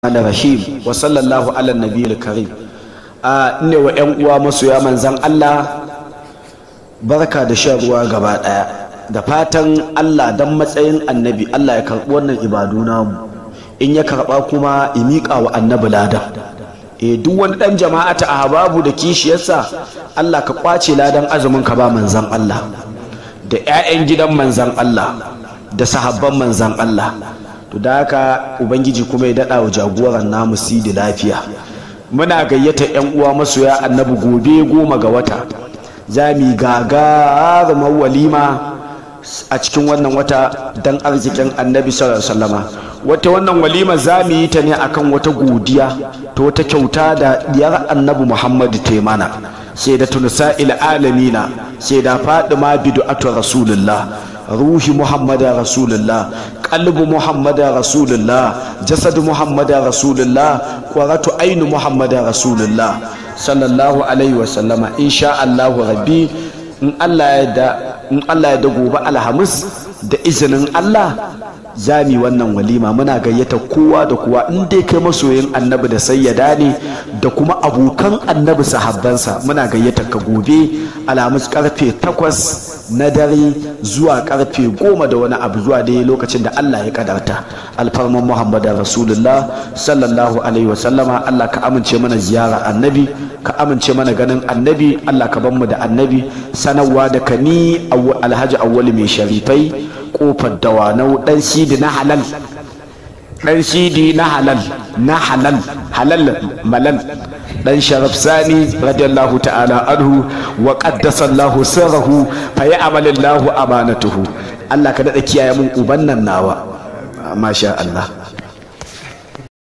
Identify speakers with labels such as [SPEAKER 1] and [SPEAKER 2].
[SPEAKER 1] rahim wa sallallahu ala nabiyil karim a ne wa yan uwa masoya manzan Allah barka da shan ruwa gaba daya da fatan Allah dan matsayin annabi Allah ya karbi wannan ibadu namu in ya karba kuma ya miƙa wa annabi ladan e duk wani dan jama'ata a hababu da kishiyarsa Allah ka kwace ladan azumin ka ba manzan Allah da 'ya'yan gidan manzan Allah da sahabban manzan Allah to da haka ubangiji kuma ya daɗa wa jagoran namu sidi lafiya muna gayyata 'yan uwa masoya annabi gobe goma ga wata za mu gagarumar walima a cikin wannan wata don arzikin annabi sallama wata wannan walima za mu yi ta ne akan wata godiya ta wata kyauta da diyar annabi muhammadu taimana sai da tunusa'il alamina sai da fadima bid'atu rasulullah ruhi muhammada rasulullah qalbu muhammada rasulullah jasad muhammada rasulullah qaratu ainu muhammada rasulullah sallallahu alaihi wa sallama insha Allah rabbi in Allah ya da in Allah ya da gobe alhamis da izinin Allah zami wannan walima muna gayyata kowa da kowa in dai kai masoyin annabi da sayyada ne da kuma abokan annabi sahabbansa muna gayyata ka gobe alhamis karfe takwas na dare zuwa karfe goma da wani abu zuwa dai lokacin da Allah ya kadarta alfarman muhammadu rasulullah sallallahu alaihi wasallama Allah ka amince mana ziyara annabi ka amince mana ganin annabi Allah ka mu da annabi sanarwa da kani alhaji awwali mai sharifai kofar dawanau dan sidi na halal dan sidi na halal na halal halal malal dan sharaf sani radiyallahu ta'ala anhu wa qaddasa Allah sirrahu fa ya'malu Allah amanatuhu Allah ka dada kiyaye mun uban nan nawa masha Allah